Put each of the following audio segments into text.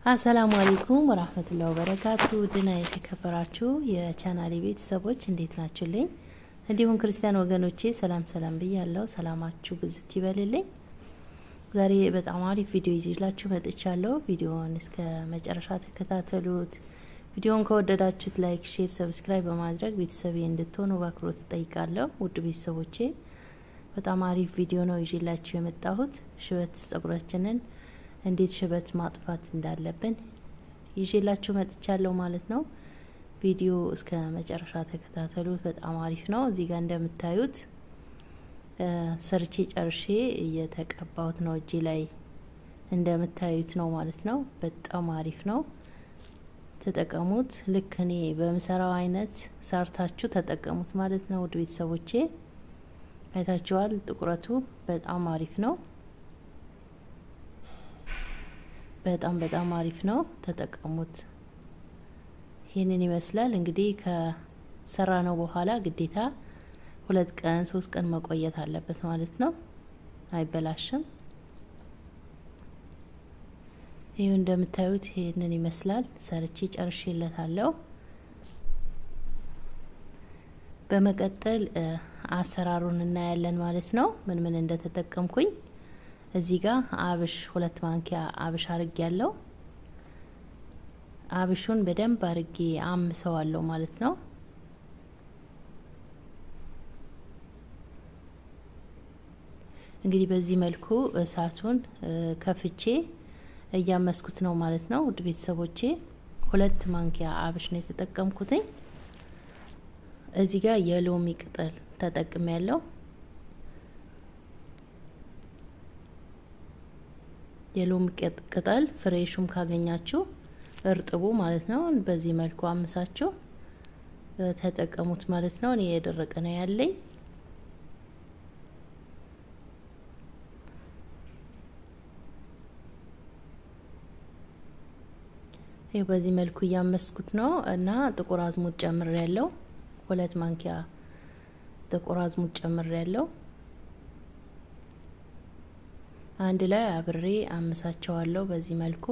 አሰላሙ አለይኩም ወራህመቱላሂ ወበረካቱ ድና የተከበራችሁ የቻናሌ ቤተሰቦች እንዴት ናችሁልኝ? እንዲሁም ክርስቲያን ወገኖቼ ሰላም ሰላም ብያለሁ። ሰላማችሁ ብዝት ይበልልኝ። ዛሬ በጣም አሪፍ ቪዲዮ ይዤላችሁ መጥቻለሁ። ቪዲዮውን እስከ መጨረሻ ተከታተሉት። ቪዲዮውን ከወደዳችሁት ላይክ፣ ሼር፣ ሰብስክራይብ በማድረግ ቤተሰቤ እንድትሆኑ በአክብሮት እጠይቃለሁ። ውድ ቤተሰቦቼ በጣም አሪፍ ቪዲዮ ነው ይዤላችሁ የመጣሁት ሽበት ጸጉራችንን እንዴት ሽበት ማጥፋት እንዳለብን ይዤላችሁ መጥቻለሁ ማለት ነው። ቪዲዮ እስከ መጨረሻ ተከታተሉት። በጣም አሪፍ ነው። እዚህ ጋር እንደምታዩት ሰርቼ ጨርሼ እየተቀባሁት ነው። እጄ ላይ እንደምታዩት ነው ማለት ነው። በጣም አሪፍ ነው። ተጠቀሙት። ልክ እኔ በምሰራው አይነት ሰርታችሁ ተጠቀሙት ማለት ነው። ውድ ቤተሰቦቼ አይታችኋል። ጥቁረቱ በጣም አሪፍ ነው። በጣም በጣም አሪፍ ነው። ተጠቀሙት። ይህንን ይመስላል እንግዲህ ከሰራ ነው በኋላ ግዴታ ሁለት ቀን ሶስት ቀን መቆየት አለበት ማለት ነው። አይበላሽም። ይህ እንደምታዩት ይህንን ይመስላል። ሰርቼ ጨርሼለታለሁ። በመቀጠል አሰራሩን እናያለን ማለት ነው። ምን ምን እንደተጠቀምኩኝ እዚህ ጋር አብሽ ሁለት ማንኪያ አብሽ አርጌ ያለው አብሹን በደንብ አርጌ አምሰዋለሁ ማለት ነው። እንግዲህ በዚህ መልኩ እሳቱን ከፍቼ እያመስኩት ነው ማለት ነው። ውድ ቤተሰቦቼ ሁለት ማንኪያ አብሽ ነው የተጠቀምኩትኝ። እዚህ ጋር የሎሚ ቅጠል ተጠቅሜ ያለው የሎሚ ቅጠል ፍሬሹም ካገኛችሁ እርጥቡ ማለት ነው። በዚህ መልኩ አምሳችሁ ተጠቀሙት ማለት ነው። እኔ የደረቀ ነው ያለኝ። ይህ በዚህ መልኩ እያመስኩት ነው እና ጥቁር አዝሙድ ጨምር ያለው ሁለት ማንኪያ ጥቁር አዝሙድ ጨምር ያለው አንድ ላይ አብሬ አምሳቸዋለሁ በዚህ መልኩ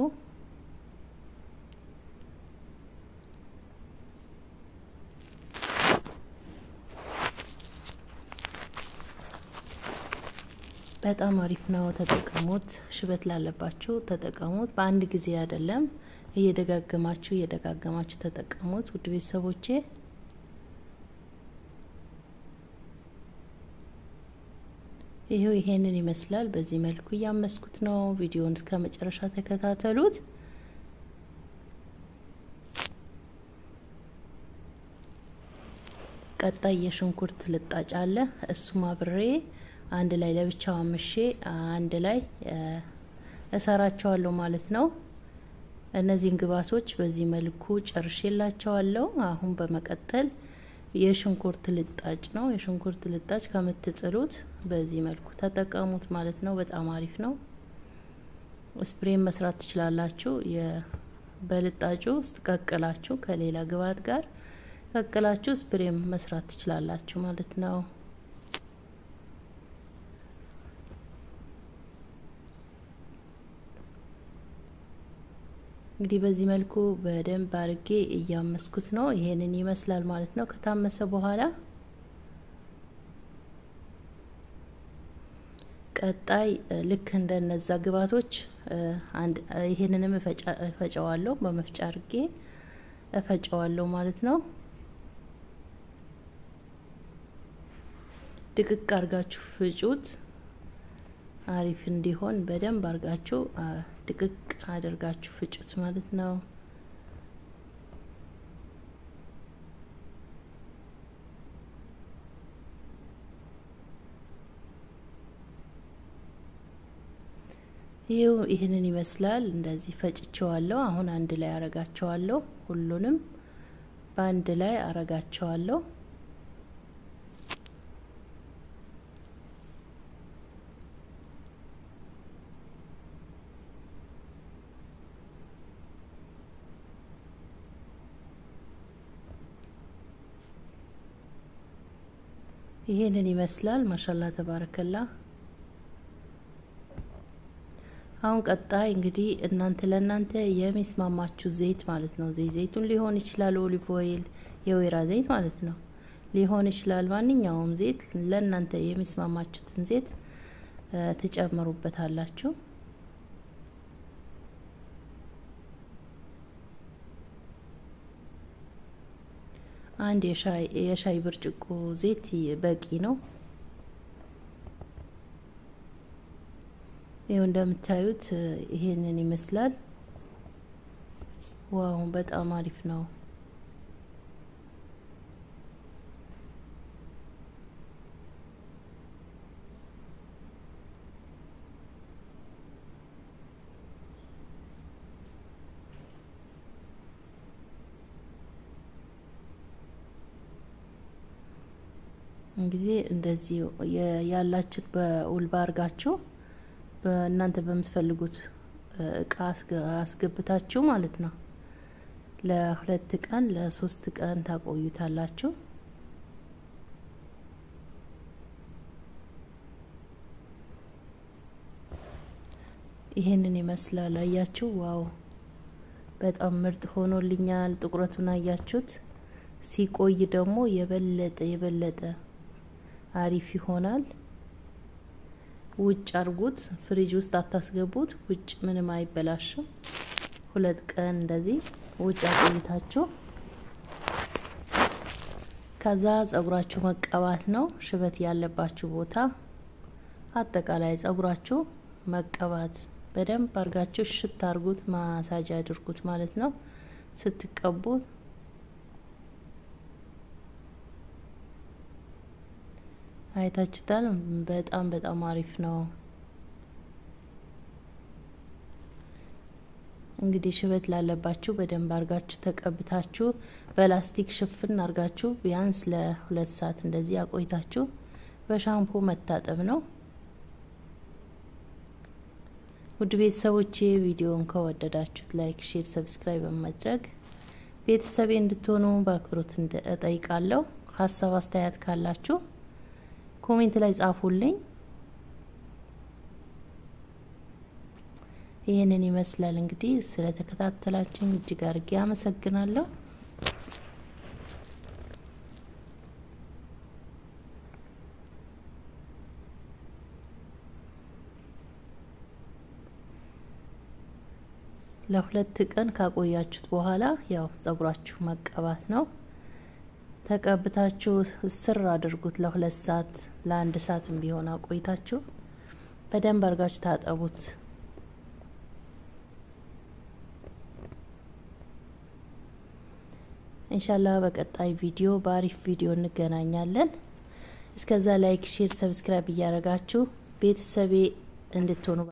በጣም አሪፍ ነው። ተጠቀሙት። ሽበት ላለባችሁ ተጠቀሙት። በአንድ ጊዜ አይደለም፣ እየደጋገማችሁ እየደጋገማችሁ ተጠቀሙት ውድ ቤተሰቦቼ። ይሄው ይሄንን ይመስላል። በዚህ መልኩ እያመስኩት ነው። ቪዲዮውን እስከ መጨረሻ ተከታተሉት። ቀጣይ የሽንኩርት ልጣጭ አለ። እሱም አብሬ አንድ ላይ ለብቻው አምሼ አንድ ላይ እሰራቸዋለሁ ማለት ነው። እነዚህን ግብዓቶች በዚህ መልኩ ጨርሼላቸዋለሁ። አሁን በመቀጠል የሽንኩርት ልጣጭ ነው። የሽንኩርት ልጣጭ ከምትጥሉት በዚህ መልኩ ተጠቀሙት ማለት ነው። በጣም አሪፍ ነው። ስፕሬን መስራት ትችላላችሁ። በልጣጩ ውስጥ ቀቅላችሁ ከሌላ ግብዓት ጋር ቀቅላችሁ ስፕሬም መስራት ትችላላችሁ ማለት ነው። እንግዲህ በዚህ መልኩ በደንብ አርጌ እያመስኩት ነው። ይሄንን ይመስላል ማለት ነው። ከታመሰ በኋላ ቀጣይ ልክ እንደነዛ ግብዓቶች ይሄንንም እፈጨዋለሁ። በመፍጫ አርጌ እፈጨዋለሁ ማለት ነው። ድቅቅ አርጋችሁ ፍጩት። አሪፍ እንዲሆን በደንብ አርጋችሁ ድቅቅ አድርጋችሁ ፍጩት ማለት ነው። ይኸው ይህንን ይመስላል። እንደዚህ ፈጭቸዋለሁ። አሁን አንድ ላይ አረጋቸዋለሁ። ሁሉንም በአንድ ላይ አረጋቸዋለሁ። ይሄንን ይመስላል። ማሻላ ተባረከላ። አሁን ቀጣይ እንግዲህ እናንተ ለእናንተ የሚስማማችሁ ዘይት ማለት ነው። ዘይት ዘይቱን ሊሆን ይችላል፣ ኦሊቭ ኦይል የወይራ ዘይት ማለት ነው ሊሆን ይችላል። ማንኛውም ዘይት ለእናንተ የሚስማማችሁትን ዘይት ትጨምሩበታላችሁ። አንድ የሻይ ብርጭቆ ዘይት በቂ ነው። ይኸው እንደምታዩት ይሄንን ይመስላል። ዋው በጣም አሪፍ ነው። እንግዲህ እንደዚህ ያላችሁት በውልባ አድርጋችሁ በእናንተ በምትፈልጉት እቃ አስገብታችሁ ማለት ነው ለሁለት ቀን ለሶስት ቀን ታቆዩታላችሁ። ይሄንን ይመስላል። አያችሁ? ዋው በጣም ምርጥ ሆኖልኛል። ጥቁረቱን አያችሁት? ሲቆይ ደግሞ የበለጠ የበለጠ አሪፍ ይሆናል። ውጭ አርጉት፣ ፍሪጅ ውስጥ አታስገቡት። ውጭ ምንም አይበላሽም። ሁለት ቀን እንደዚህ ውጭ አቆይታችሁ ከዛ ጸጉራችሁ መቀባት ነው። ሽበት ያለባችሁ ቦታ አጠቃላይ ጸጉራችሁ መቀባት በደንብ አርጋችሁ ሽት አርጉት፣ ማሳጅ አድርጉት ማለት ነው ስትቀቡ አይታችሁታል። በጣም በጣም አሪፍ ነው። እንግዲህ ሽበት ላለባችሁ በደንብ አርጋችሁ ተቀብታችሁ በላስቲክ ሽፍን አርጋችሁ ቢያንስ ለሁለት ሰዓት እንደዚህ አቆይታችሁ በሻምፖ መታጠብ ነው። ውድ ቤተሰቦቼ ቪዲዮውን ከወደዳችሁት ላይክ፣ ሼር፣ ሰብስክራይብ በማድረግ ቤተሰቤ እንድትሆኑ በአክብሮት እጠይቃለሁ። ሀሳብ አስተያየት ካላችሁ ኮሜንት ላይ ጻፉልኝ። ይህንን ይመስላል እንግዲህ ስለተከታተላችሁኝ እጅግ አድርጌ አመሰግናለሁ። ለሁለት ቀን ካቆያችሁት በኋላ ያው ጸጉራችሁ መቀባት ነው። ተቀብታችሁ ስር አድርጉት ለሁለት ሰዓት ለአንድ ሰዓትም ቢሆን አቆይታችሁ በደንብ አርጋችሁ ታጠቡት። ኢንሻላህ በቀጣይ ቪዲዮ በአሪፍ ቪዲዮ እንገናኛለን። እስከዛ ላይክ፣ ሼር፣ ሰብስክራይብ እያደረጋችሁ ቤተሰቤ እንድትሆኑ